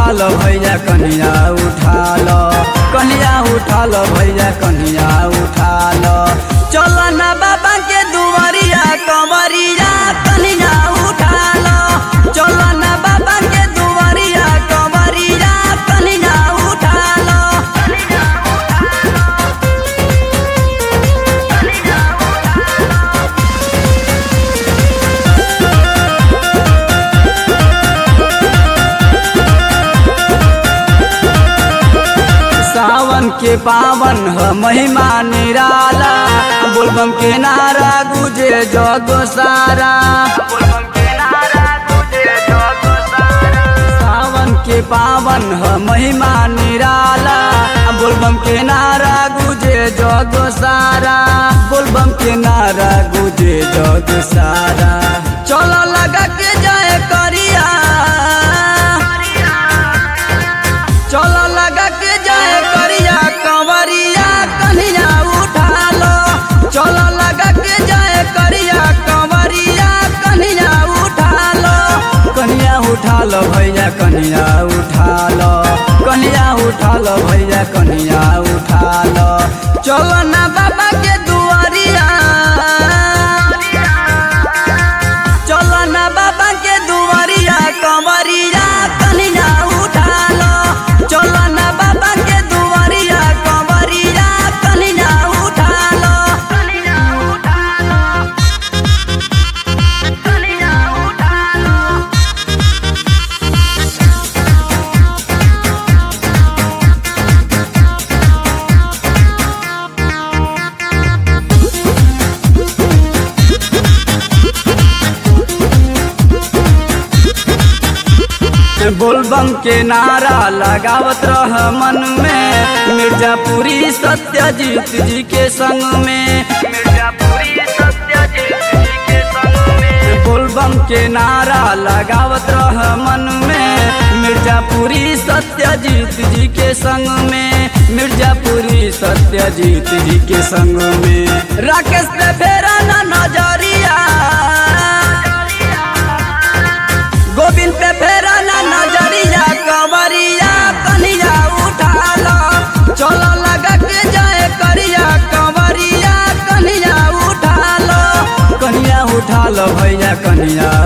उठा लो भैया कन्हैया उठा लो कन्हैया उठा लो भैया कन्हैया उठा लो चलो ना बाबा के दुआरिया कंवरिया कन्हैया उठा लो चलो ना बाबा के दुआरिया कंवरिया कन्हैया उठा लो सावन के पावन ह महिमा निराला बोलबम के नारा गुजे जग सारा सावन के पावन ह महिमा निराला बोलबम के नारा गुजे जग सारा बोलबम के नारा गुजे जग सारा चलो लगा के जाए करिया चलो लगा के जाए करिया कंवरिया कन्हैया उठा लो चलो लगा के जाए करिया कंवरिया कन्हैया उठा लो कन्हैया उठा लो भैया कन्हैया उठा लो कन्हैया उठा लो भैया कन्हैया उठा लो चलो ना बाबा के दुआरिया चलो ना बाबा के दुआरिया कंवरिया कन्हैया उठा लो चलो ना बाबा के दुआरिया कंवरिया कन्हैया उठा लो कन्हैया उठा लो कन्हैया उठा लो बोलबम के नारा लगावत रह मन में मिर्जापुरी सत्यजीत जी के संग में मिर्जापुरी सत्यजीत जी के संग में बोलबम के नारा लगावत रह मन में मिर्जापुरी सत्यजीत जी के संग में मिर्जापुरी सत्यजीत जी के संग में राकेश पे फेरा ना नजरिया गोविंद पे फेरा ना नजरिया कंवरिया कन्हैया उठा लो चलो लगा के जाए करिया कंवरिया कन्हैया उठा लो कन्हैया उठा लो भैया कन्हैया